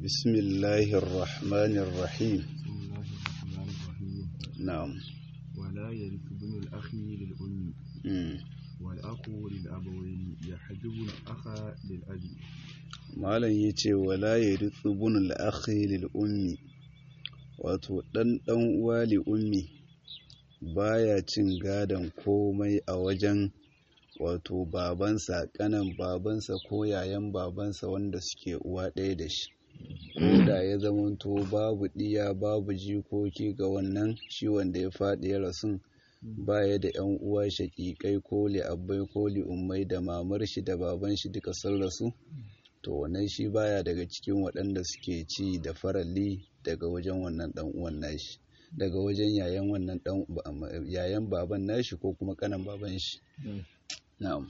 بسم الله الرحمن الرحيم بسم الله الرحمن الرحيم نعم ولا يرث ابن الأخ للأم مم. والأخ للأبوين يحجب الأخ للأب malam ya ce wala ya ritsu bunul akhi lil ummi wato ɗan ɗan uwa li ummi baya cin gadon komai a wajen wato babansa ƙanan babansa ko yayan babansa wanda suke uwa ɗaya da shi ko da ya zamanto babu ɗiya babu jikoki ga wannan shi wanda ya faɗi ya rasun baya da yan uwa shaƙiƙai ko li abbai ko li ummai da mamar shi da baban shi duka sun rasu to wannan shi baya daga cikin waɗanda suke ci da faralli daga wajen wannan ɗan uwan nashi daga wajen yayan wannan ɗan yayan baban nashi ko kuma kanan baban shi na'am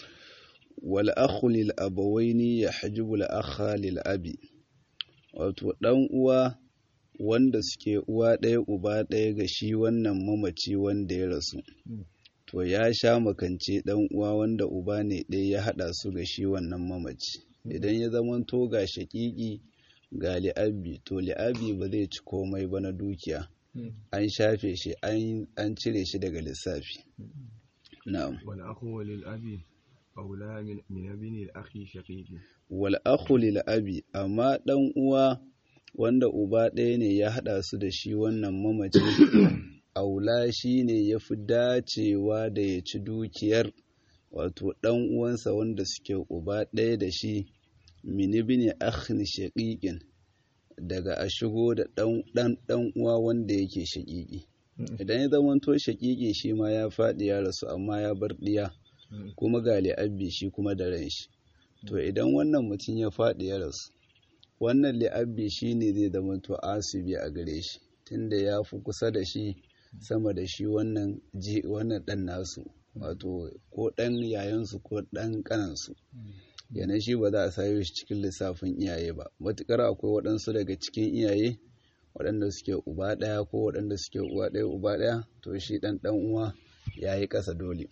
wal akhu lil abawaini yahjubu al akha lil abi wato ɗan uwa wanda suke uwa ɗaya uba ɗaya ga shi wannan mamaci wanda ya rasu to ya sha makance ɗan uwa wanda uba ne ɗaya ya haɗa su ga shi wannan mamaci idan ya zamanto ga shaƙiƙi ga li'abi to li'abi ba zai ci komai ba na dukiya an shafe shi an cire shi daga lissafi na'am والأخ للأب أولى من من ابن الأخ شقيق wal akhu lil abi amma dan uwa wanda uba ɗaya ne ya haɗa su da shi wannan mamaci aula shi ne ya fi dacewa da ya ci dukiyar wato ɗan uwansa wanda suke uba ɗaya da shi minibini akhin shaƙiƙin daga a shigo da ɗan ɗan uwa wanda yake shaƙiƙi idan ya zamanto shaƙiƙi shi ma ya faɗi ya rasu amma ya bar ɗiya kuma ga li'abbi shi kuma da ran shi to idan wannan mutum ya faɗi ya rasu wannan li'abbi shi ne zai zamanto asibi a gare shi tunda ya fi kusa da shi sama da shi wannan ji wannan ɗan nasu wato ko ɗan yayansu ko ɗan ƙanansu yana shi ba za a sayo shi cikin lissafin iyaye ba matuƙar akwai waɗansu daga cikin iyaye waɗanda suke uba ɗaya ko waɗanda suke uwa ɗaya uba ɗaya to shi ɗan ɗan uwa ya yi ƙasa dole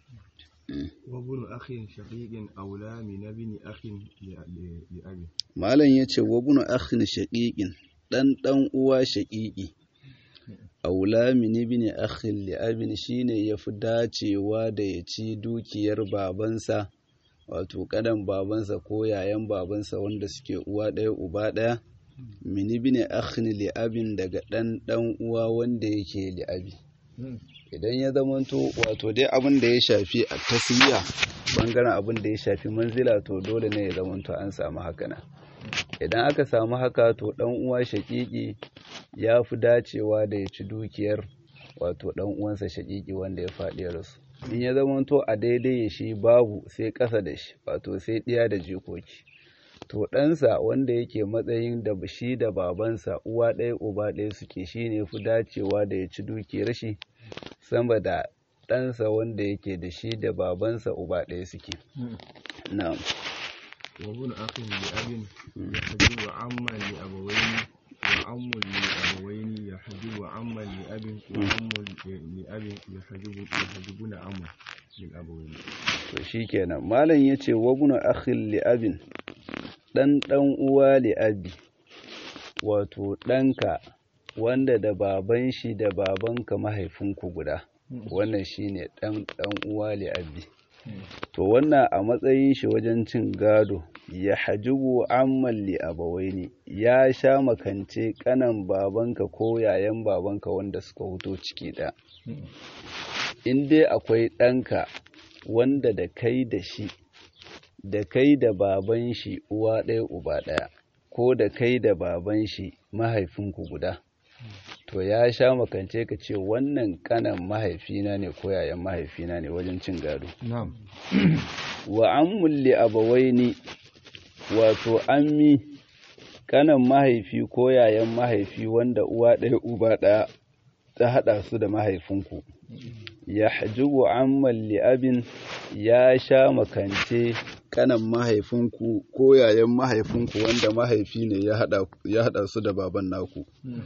وابن أخ شقيق أولى من ابن أخ لأ- لأب malam ya ce wabunu akhin shaƙiƙin ɗan ɗan uwa shaƙiƙi aula min ibn akhin li abin shine yafi dacewa da ya ci dukiyar babansa wato kadan babansa ko yayan babansa wanda suke uwa ɗaya uba ɗaya min ibn akhin li abin daga ɗan ɗan uwa wanda yake li abi idan ya zamanto wato dai abin da ya shafi a taswiya bangaren abin da ya shafi manzila to dole ne ya zamanto an samu hakana idan aka samu haka to dan uwa shaƙiƙi ya fi dacewa da ya ci dukiyar wato dan uwansa shaƙiƙi wanda ya faɗi ya rasu in ya zamanto a daidai ya shi babu sai ƙasa da shi wato sai ɗiya da jikoki to ɗansa wanda yake matsayin da shi da babansa uwa ɗaya uba ɗaya suke shi ne fi dacewa da ya ci dukiyar shi sama da ɗansa wanda yake da shi da babansa uba ɗaya suke na'am وابن أخ لأب يحجب عما لأبوين وعم لأبوين يحجب عما لأب وعم لأب يحجب يحجبون عما للأبوين to shikenan malam yace wabnu akhil li abin dan dan uwa li abi wato ɗanka wanda da baban shi da babanka mahaifinku guda wannan shine dan dan uwa li abi to wannan a matsayin shi wajen cin gado ya hajibu amman li abawaini ya sha makance kanan babanka ko yayan babanka wanda suka huto ciki ɗaya in dai akwai ɗanka wanda da kai da shi da kai da baban shi uwa ɗaya uba ɗaya ko da kai da baban shi mahaifinku guda to ya sha makance ka ce wannan kanan mahaifina ne ko yayan mahaifina ne wajen cin gado نعم wa ammul li abawaini wato ammi kanan mahaifi ko yayan mahaifi wanda uwa ɗaya uba ɗaya ta haɗa su da mahaifinku ya hajjubu amman li'abin ya sha makance kanan mahaifinku ko yayan mahaifinku wanda mahaifi ne ya haɗa su da baban naku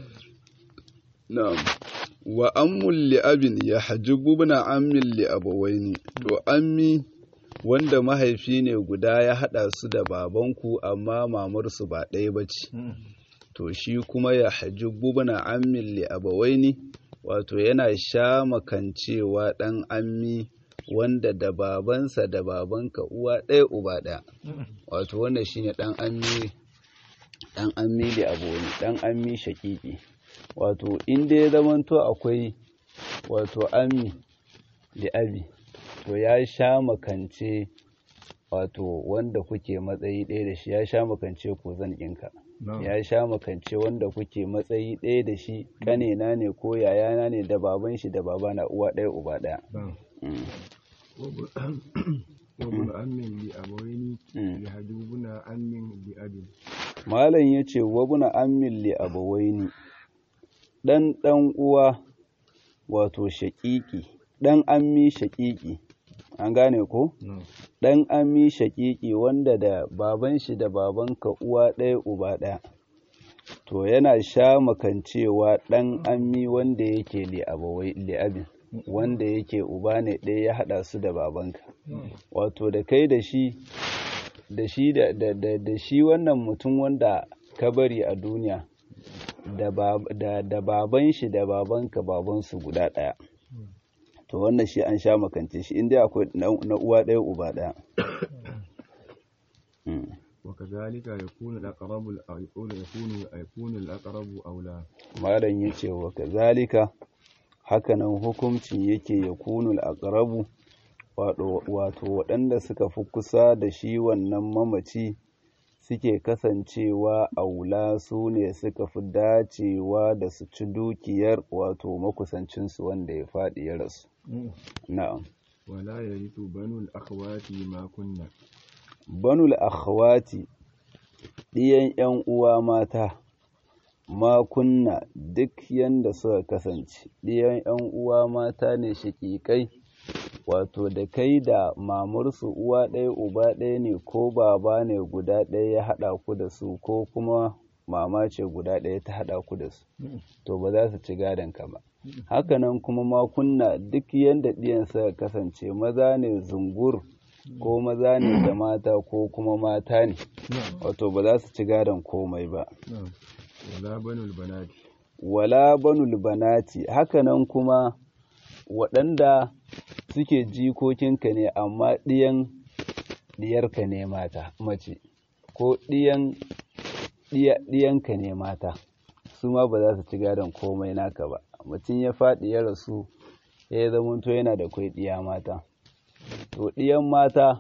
na'am wa ammul li'abin ya hajjubu na ammin li'abawaini to ammi wanda mahaifi ne guda ya haɗa su da babanku amma mamarsu ba ɗaya ba ce to shi kuma ya haji bubna ammin li abawaini wato yana sha makancewa ɗan ammi wanda da babansa da babanka uwa ɗaya uba ɗaya wato wanda shine ɗan ammi ɗan ammi li abawaini ɗan ammi shaƙiƙi wato inda ya zamanto akwai wato ammi li abi to ya sha makance wato wanda kuke matsayi ɗaya da shi ya sha makance ko zan ɗinka ya sha makance wanda kuke matsayi ɗaya da shi ƙanena ne ko yayana ne da baban shi da babana uwa ɗaya uba ɗaya وابن أم لأبوين يهجوبن أم لأب malam ya ce wabuna ammin li abawaini ɗan ɗan uwa wato shaƙiƙi ɗan ammi shaƙiƙi an gane ko ɗan ammi shaƙiƙi wanda da baban shi da babanka uwa ɗaya uba ɗaya to yana sha makancewa ɗan ammi wanda yake li'abin wanda yake uba ne ɗaya ya haɗa su da babanka wato da kai da shi da shi da, da, da, da shi wannan mutum wanda ka bari a duniya da, da, da baban shi da babanka babansu guda ɗaya to wannan shi an sha makance shi inda akwai na uwa ɗaya uba ɗaya وكذلك يكون الأقرب يكون يكون يكون الأقرب أولى malam yace wa kazalika hakanan hukuncin yake yakunul aqrabu wato waɗanda suka fi kusa da shi wannan mamaci suke kasancewa aula su ne suka fi dacewa da su ci dukiyar wato makusancinsu wanda ya faɗi ya rasu na'am ولا يرث بنو الأخوات ما كنا banul akhwati ɗiyan ‘yan uwa mata ma kunna duk yanda suka kasance ɗiyan ‘yan uwa mata ne shaƙiƙai wato da kai da mamarsu uwa ɗaya uba ɗaya ne ko baba ne guda ɗaya ya haɗa ku da su ko kuma mama ce guda ɗaya ta haɗa ku da su to ba za su ci gadon ka ba hakanan kuma ma kunna duk yanda ɗiyan suka kasance maza ne zungur ko maza ne da mata ko kuma mata ne wato ba za su ci gadon komai ba ولا بنو البنات wala banul banati hakanan kuma waɗanda suke jikokinka ne amma ɗiyan ɗiyarka ne mata mace ko ɗiyan ɗiyanka ne mata su ma ba za su ci gadon komai naka ba mutum ya faɗi ya rasu ya zamanto yana da kwai ɗiya mata to ɗiyan mata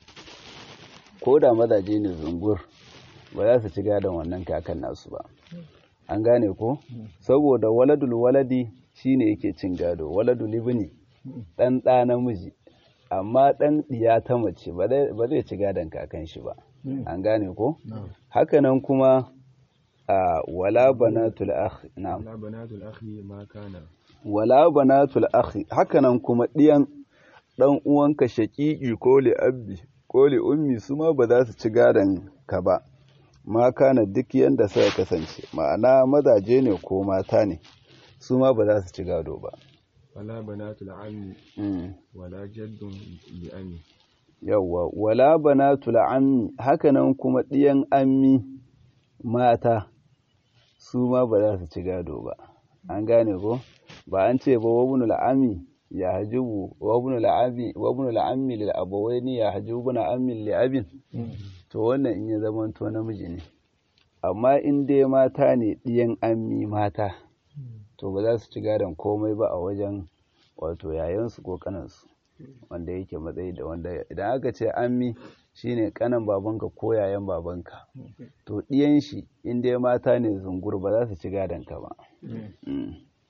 ko da mazaje ne zungur ba za su ci gadon wannan kakan nasu ba an gane ko saboda waladul waladi shine yake cin gado waladul ibni dan ɗa namiji amma ɗan ɗiya ta mace ba zai ci gadon kakan shi ba an gane ko hakanan kuma a wala banatul akhi na'am ولا بنات الأخ ما كان wala banatul akhi hakanan kuma ɗiyan ɗan uwanka shaƙiƙi ko li abbi ko li ummi su ma ba za su ci gadon ka ba ma kana duk yanda suka kasance ma'ana mazaje ne ko mata ne su ma ba za su ci gado ba ولا بنات العم Mm. ولا جد لأم yawwa wala banatul ammi hakanan kuma ɗiyan ammi mata su ma ba za su ci gado ba an gane ko ba an ce ba wabnul ammi ya hajibu wabnul ammi wabnul ammi lil abawaini ya hajibu na ammi li abin to wannan in ya zama to namiji ne amma in dai mata ne ɗiyan ammi mata to ba za su ci gadon komai ba a wajen wato yayansu ko kanansu wanda yake matsayi da wanda idan aka ce ammi shine kanan babanka ko yayan babanka to ɗiyan shi in dai mata ne zungur ba za su ci gadon ka ba Mm.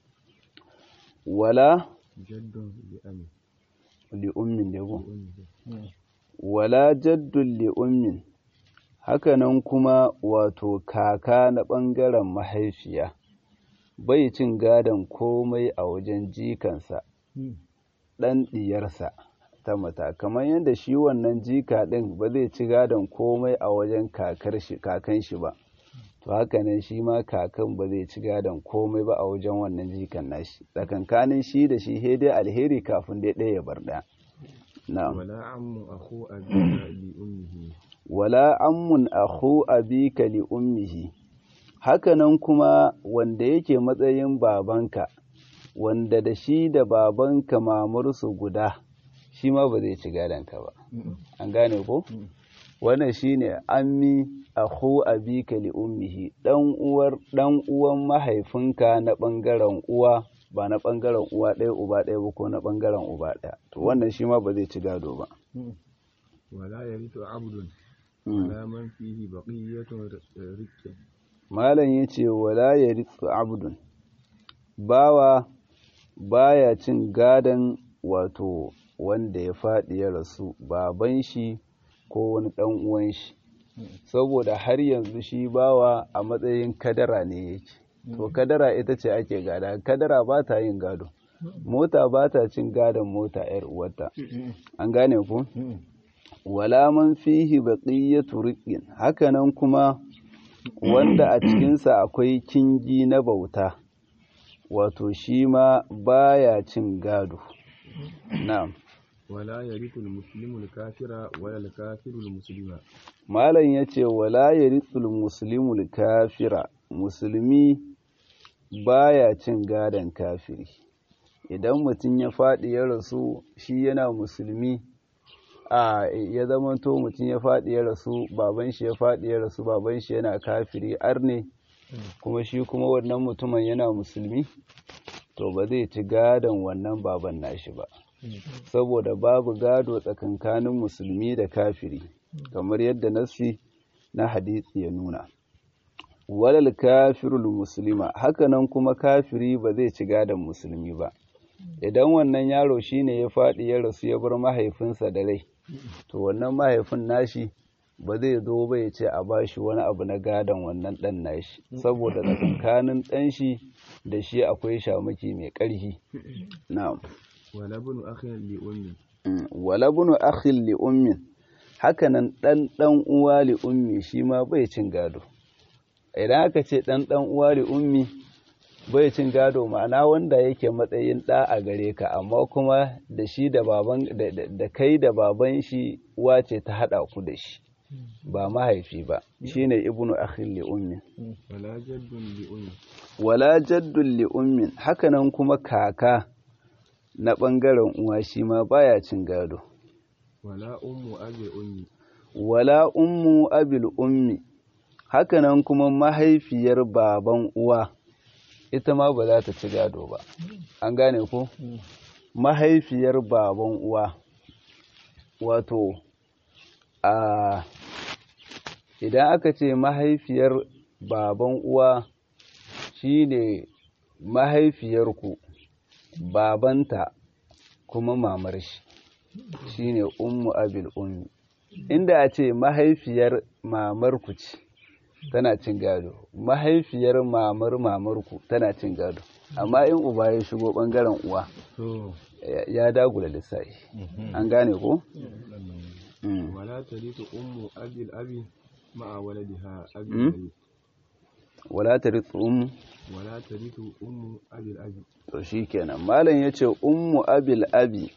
wala جد لأم li ummin ne ko wala jaddun li ummin hakanan kuma wato kaka na ɓangaren mahaifiya bai cin gadon komai a wajen jikansa ɗan ɗiyarsa ta mata kamar yadda shi wannan jika ɗin ba zai ci gadon komai a wajen kakar shi kakan shi ba to haka nan shi ma kakan ba zai ci gadon komai ba a wajen wannan jikan nashi tsakankanin shi da shi he dai alheri kafin dai ɗaya ya bar ɗaya na'am ولا عم أخو أبيك لأمه wala ammun akhu abika li ummihi hakanan kuma wanda yake matsayin babanka wanda da shi da babanka mamarsu guda shi ma ba zai ci gadonka ba an gane ko wannan shine ammi akhu abika li ummihi dan uwar dan uwan mahaifinka na bangaren uwa ba na bangaren uwa ɗaya uba ɗaya ba ko na bangaren uba ɗaya to wannan shi ma ba zai ci gado ba ولا يرث عبد Mm. ولا من فيه بقية رك malam ya ce wala ya ritsu abdun bawa baya cin gadon wato wanda ya faɗi ya rasu baban shi ko wani ɗan uwan shi saboda har yanzu shi bawa a matsayin kadara ne yake to kadara ita ce ake gada kadara ba ta yin gado mota ba ta cin gadon mota 'yar uwarta an gane ku wala man fihi baqiyatu riqqin hakanan kuma wanda a cikinsa akwai kingi na bauta wato shi ma baya cin gado na'am ولا يرث المسلم الكافر ولا الكافر المسلم malam yace wala yarithul muslimul kafira musulmi baya cin gadon kafiri idan mutum ya faɗi ya rasu shi yana musulmi a ya zamanto mutum ya faɗi ya rasu baban shi ya faɗi ya rasu baban shi yana kafiri arne kuma shi kuma wannan mutumin yana musulmi to ba zai ci gadon wannan baban nashi ba saboda babu gado tsakankanin musulmi da kafiri kamar yadda nassi na hadisi ya nuna walal kafirul muslima hakanan kuma kafiri ba zai ci gadon musulmi ba idan wannan yaro shine ya faɗi ya rasu ya bar mahaifinsa da rai to wannan mahaifin nashi ba zai zo ba ya ce a bashi wani abu na gadon wannan ɗan nashi saboda tsakankanin ɗan shi da shi akwai shamaki mai ƙarfi na'am ولا ابن أخ لأم Mm, wala bunu akhin li ummin hakanan dan dan uwa li ummi shi ma bai cin gado idan aka ce dan dan uwa li ummi bai cin gado ma'ana wanda yake matsayin da a gare ka amma kuma da shi da baban da, da- da kai da baban shi uwa ce ta hada ku da shi ba mahaifi ba shine ibnu akhin li ummin ولا جد لأم wala jaddun li ummin hakanan kuma kaka na bangaren uwa shi ma baya cin gado ولا أم أبي أمي wala ummu abil ummi hakanan kuma mahaifiyar baban uwa ita ma ba za ta ci gado ba an gane ko mahaifiyar baban uwa wato a idan aka ce mahaifiyar baban uwa shine mahaifiyarku babanta kuma mamar shi shine ummu abil ummi inda a ce mahaifiyar mamarku ce tana cin gado mahaifiyar mamar mamarku tana cin gado amma in uba ya shigo bangaren uwa to ya- ya dagula lissafi an gane ko Mm. ولا ترث أم أبي الأبي مع ولدها أبي مم. الأبي wala tarithu ummu ولا ترث أم أبي الأبي to shikenan malam yace ummu abil abi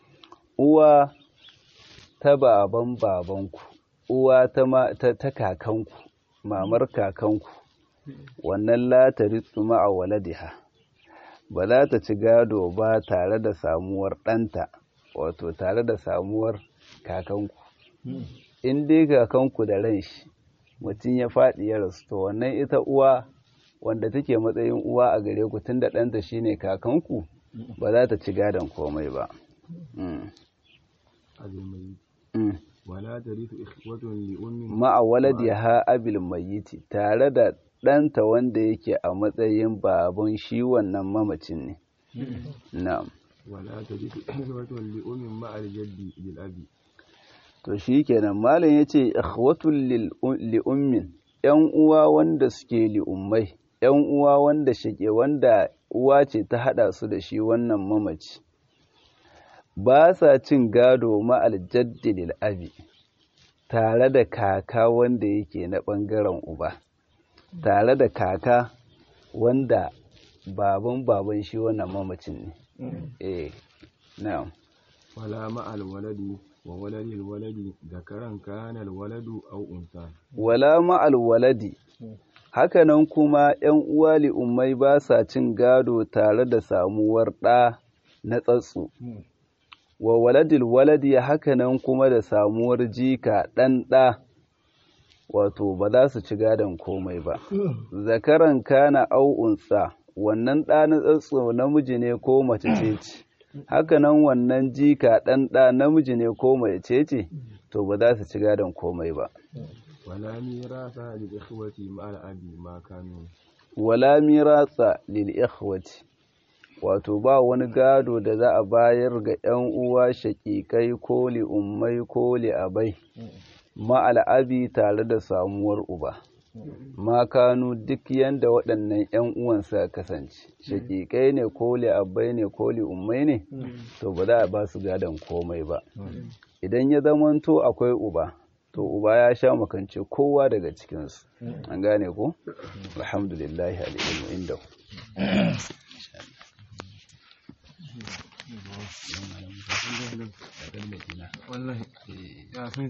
uwa ta baban babanku uwa ta ma- ta, ta kakanku mamar kakanku wannan la tarithu ma'a waladiha ba za ta ci gado ba tare da samuwar ɗanta wato tare da samuwar kakanku in dai kakanku da ran shi mutum ya faɗi ya rasu to wannan ita uwa wanda take matsayin uwa a gare ku tunda ɗanta shine kakanku ba za ta ci gadon komai ba Mm. أبي الميت Mm. ولا ترث إخوة لأم ma'a waladiha abil mayyiti tare da ɗanta wanda yake a matsayin baban shi wannan mamacin ne na'am ولا ترث إخوة لأم مع الجد بالأبي to shi kenan malam ya ce ikhwatul lil- li'ummin ‘yan uwa wanda suke li'ummai ‘yan uwa wanda shake wanda uwa ce ta haɗa su da shi wannan mamaci ba sa cin gado ma'al jaddi lil abi tare da kaka wanda yake na ɓangaren uba tare da kaka wanda baban baban shi wannan mamacin ne eh na'am ولا مع الولد وولد الولد ذكرا كان الولد أو أنثى wala ma'al waladi hakanan kuma ‘yan uwa li'ummai ba sa cin gado tare da samuwar ɗa na tsatsu wa waladil waladi hakanan kuma da samuwar jika ɗan ɗa wato ba za su ci gadon komai ba zakaran kana au unsa wannan ɗa na tsatso namiji ne ko mace ce ce hakanan wannan jika ɗan ɗa namiji ne ko mace ce to ba za su ci gadon komai ba ولا ميراث للإخوة مع الأب ما كانوا wala miratsa lil ikhwati wato ba wani gado da za a bayar ga ‘yan uwa shaƙiƙai ko li ummai ko li abai ma'al'abi tare da samuwar uba ma kanu duk yanda waɗannan ‘yan uwan suka kasance shaƙiƙai ne ko li abai ne ko li ummai ne to ba za a ba su gadon komai ba idan ya zamanto akwai uba to uba ya sha makance kowa daga cikinsu an gane ko alhamdulillahi al'ilmu inda والله